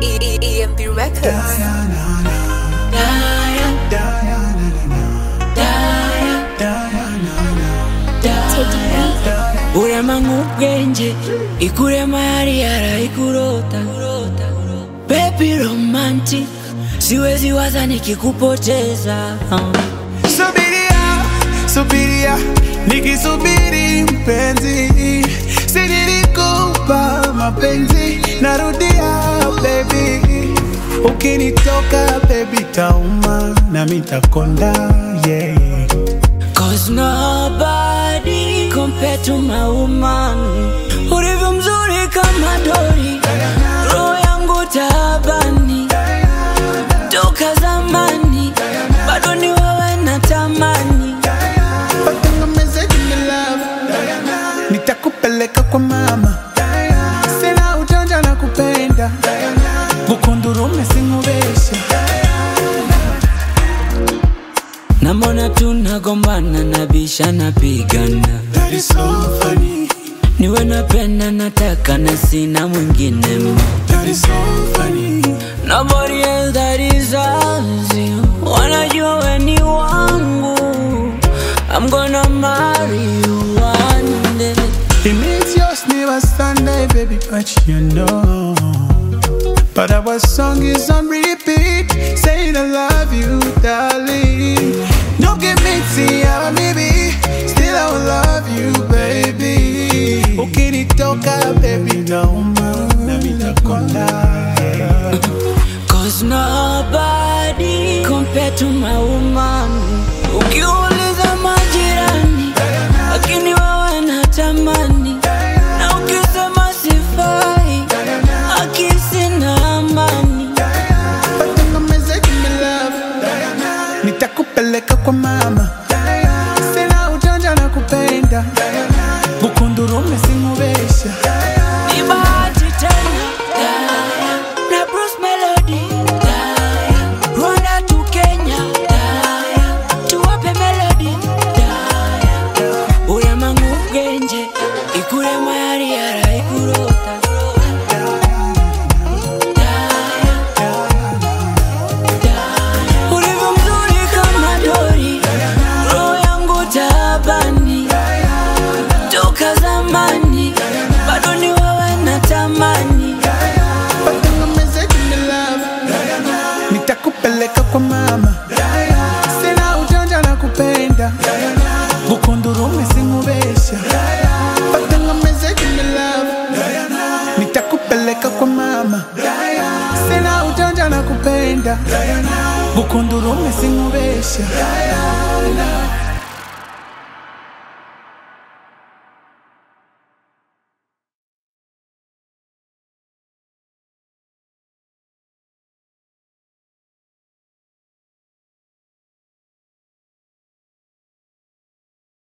E- E- EMP Records. urema nk'ubwenge ikurema yari yaraikurota baby romantic siwezi waza nikikupoteza Subiria, subiria, nikisubiri mpenzi, si nilikupa mapenzi, narudia baby, ukinitoka baby tauma na mitakonda yeah. Cause nobody compared to my woman Ulivyo mzuri kama dori Roho yangu taabani Toka zamani Bado ni wewe natamani Watengemeze jini love, nitakupeleka kwa mama, sina ujanja na kupenda, bukundurume singubesha Namona tunagombana nabisha napigana That is so funny, Niwe napenda nataka na sina mwingine ma that is so funny. Nobody else that is as you Wanajua we ni wangu I'm gonna marry you one day It means yours never Sunday, baby, but you know. But our song is on repeat, saying I love you, darling. Don't give me tea, baby. Still I will love you, baby. Ukinitoka, baby, nauma, na mitakonda. Cause nobody compared to my woman Ukiuliza majirani Lakini wewe natamani Na ukisema sifai Akisi na amani Watengemeze jini love, nitakupeleka kwa mama, sina ujanja na kupenda, bukundurume singubesha Ni bahati tena Na Bruce Melody Rwanda to Kenya Tuwape melody Urema ng'ubwenge Ikurema yari yaraikurota Ulivyo mzuri kama dori Roho yangu taabani Toka zamani Bado ni wewe natamani Watengemeze jini love, nitakupeleka kwa mama, sina ujanja na kupenda, bukundurume singubesha. Watengemeze jini love, nitakupeleka kwa mama, sina ujanja na kupenda, bukundurume singubesha.